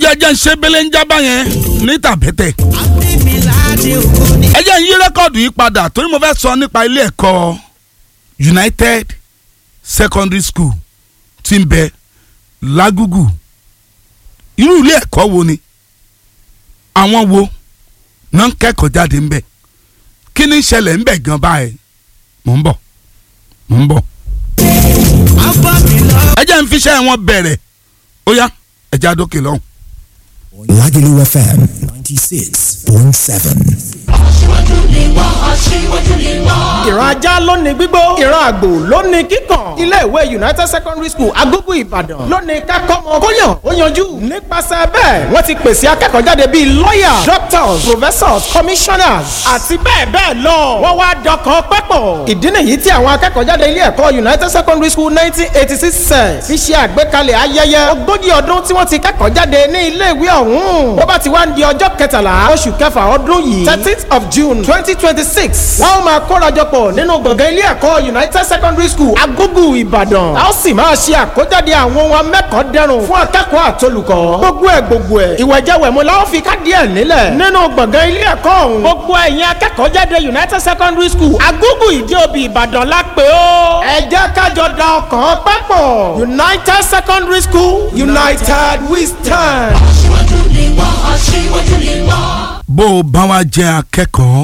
yẹ jẹ́ ń ṣe bẹ́lẹ́ ń jábá yẹn ní tàbẹ́tẹ̀. Abímiládé ògo ni. ẹ jẹ́ ń yí rẹ́kọ̀dù yìí padà torí mo fẹ́ sọ nípa ilé ẹ̀kọ́ United Secondary School tí ń bẹ lágùgù irú ilé ẹ̀kọ́ wo ni àwọn wo náà ń kẹ́kọ̀ọ́ jáde ń bẹ̀ kí ni ìṣẹ̀lẹ̀ ń bẹ̀ gan báyìí mò ń bọ̀ mò ń bọ̀ Abámilá. ẹ jẹ́ ń fiṣẹ́ wọn bẹ̀rẹ̀ ó yá ẹ já dókè lọ́hùn. Lagelu FM 96.7. ìran ajá ló ní gbígbó ìran àgbò ló ní kíkàn ilé ìwé united secondary school agogo ìbàdàn ló ní kákọ́mọ kóyàn ó yanjú nípasẹ̀ bẹ́ẹ̀ wọ́n ti pèsè akẹ́kọ̀ọ́ jáde bíi lawyer doctors professors commissioners àti bẹ́ẹ̀ bẹ́ẹ̀ lọ wọ́n wá dọkàn pẹ́pọ̀ ìdí nìyí tí àwọn akẹ́kọ̀ọ́ jáde ilé ẹ̀kọ́ united secondary school nineteen eighty six set fi ṣe àgbékalẹ̀ ayẹyẹ ogójì ọdún tí wọ́n ti kẹ́kọ̀ọ́ jáde ní ilé ìwé ọ̀hún bó bá ti wá ń di ọjọ́ kẹtàlá oṣù kẹfà ọdún yìí thirteenth of june twenty twenty six wọ́n ó máa kórajọpọ̀ nínú gbọ̀ngàn ilé ẹ̀kọ́ united secondary school agogo ìbàdàn a ó sì máa ṣe àkójáde àwọn ohun amẹ́kọ̀ọ́ dẹrùn fún akẹ́kọ̀ọ́ àtolùkọ́ gbogbo ẹ̀ gbogbo ẹ̀ ìwẹ̀jẹ̀wẹ̀mú la ó fi kádìí ẹ̀ nílẹ̀ nínú gbọ̀ngàn ilé ẹ̀kọ́ ọ̀hún gbogbo ẹ̀yin akẹ́kọ̀ọ́ jáde united secondary school agogo ìdí òbí ìbàdàn la pè ó ẹ jẹ́ kájọ da ọkàn papọ̀ united secondary school united we stand. bó o bá wá jẹ́ akẹ́kọ̀ọ́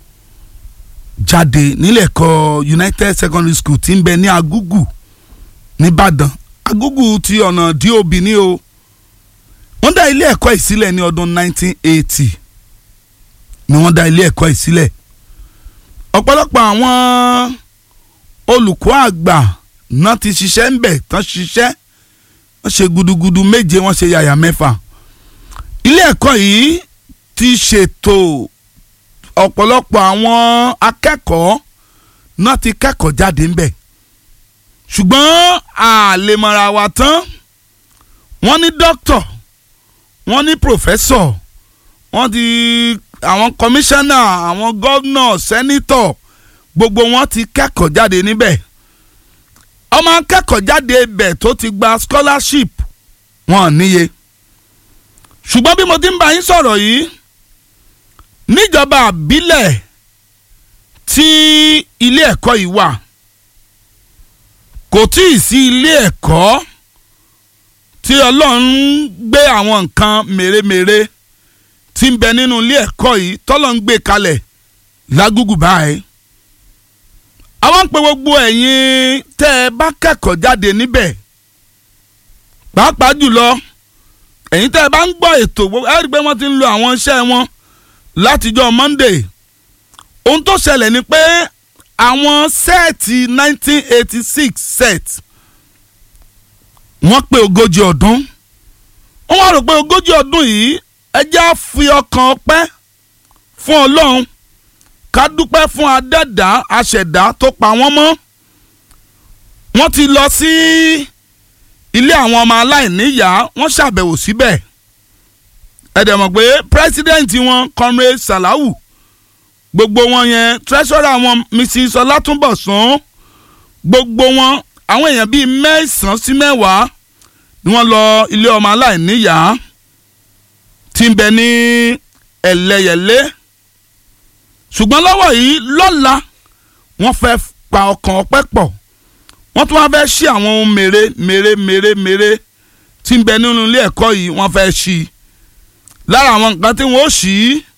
jáde nílẹ̀ ẹ̀kọ́ United Secondary School tí ń bẹ ní Agugu nìbàdàn Agugu ti ọ̀nà DOB ní o wọ́n dá ilé ẹ̀kọ́ ìsílẹ̀ ní ọdún 1980 ni wọ́n dá ilé ẹ̀kọ́ ìsílẹ̀ ọ̀pọ̀lọpọ̀ àwọn olùkọ́ àgbà náà ti ṣiṣẹ́ ń bẹ̀ tán ṣiṣẹ́ wọ́n ṣe gudugudu méje wọ́n ṣe yàyà mẹ́fà ilé ẹ̀kọ́ yìí ti ṣètò ọ̀pọ̀lọpọ̀ àwọn akẹ́kọ̀ọ́ náà ti kẹ́kọ̀ọ́ jáde ńbẹ̀ ṣùgbọ́n àlèmọ̀ra wa tán wọ́n ní dókítọ̀ wọ́n ní pòfẹ́sọ̀ wọ́n ti àwọn kọmíṣánná àwọn gọ́vnọ̀ sẹ́nítọ̀ gbogbo wọn ti kẹ́kọ̀ọ́ jáde níbẹ̀ ọmọ akẹ́kọ̀ọ́ jáde ibẹ̀ tó ti gba scholarship wọn níye ṣùgbọ́n bí mo ti ń bá yín sọ̀rọ̀ yìí níjọba àbílẹ̀ tí ilé ẹ̀kọ́ yìí wà kò tí ì sí ilé ẹ̀kọ́ tí ọlọ́run gbé àwọn nǹkan mèremère tí ń bẹ nínú ilé ẹ̀kọ́ yìí tọ́lọ́ ń gbé kalẹ̀ lágùgù báyìí àwọn ń pe gbogbo ẹ̀yin tẹ́ ẹ bá kẹ́kọ̀ọ́ jáde níbẹ̀ pàápàá jùlọ ẹ̀yin tẹ́ ẹ bá ń gbọ́ ètò ẹ rí i pé wọ́n ti ń lo àwọn iṣẹ́ wọn látijọ́ Monday ohun tó ṣẹlẹ̀ ni pé àwọn sẹ́ẹ̀tì 1986 set wọ́n pé ogójì ọdún wọ́n wá rò pé ogójì ọdún yìí ẹ jẹ́ á fi ọkàn ọpẹ́ fún Ọlọ́run ká dúpẹ́ fún adẹ́dá aṣẹ̀dá tó pa wọ́n mọ́ wọ́n ti lọ sí ilé àwọn ọmọ aláìníyàá wọ́n ṣàbẹ̀wò síbẹ̀ ẹ dẹ̀ mọ̀ pé pírẹsidẹ́ǹtì wọn comrade Salawu gbogbo wọn yẹn treasurer wọn Mrs Ọlátúnbọ̀sún gbogbo wọn àwọn èèyàn bíi mẹ́sàn-án sí mẹ́wàá ni wọ́n lọ ilé ọmọ aláìníyàá tí ń bẹ ní ẹlẹ́yẹlé ṣùgbọ́n lọ́wọ́ yìí lọ́la wọ́n fẹ́ pa ọkàn ọpẹ́ pọ̀ wọ́n tún wá fẹ́ ṣí àwọn ohun mèrè mèrè mèrè mèrè tí ń bẹ nínú ilé ẹ̀kọ́ yìí wọ́n fẹ́ ṣí lára àwọn nǹkan tí wọ́n ó ṣí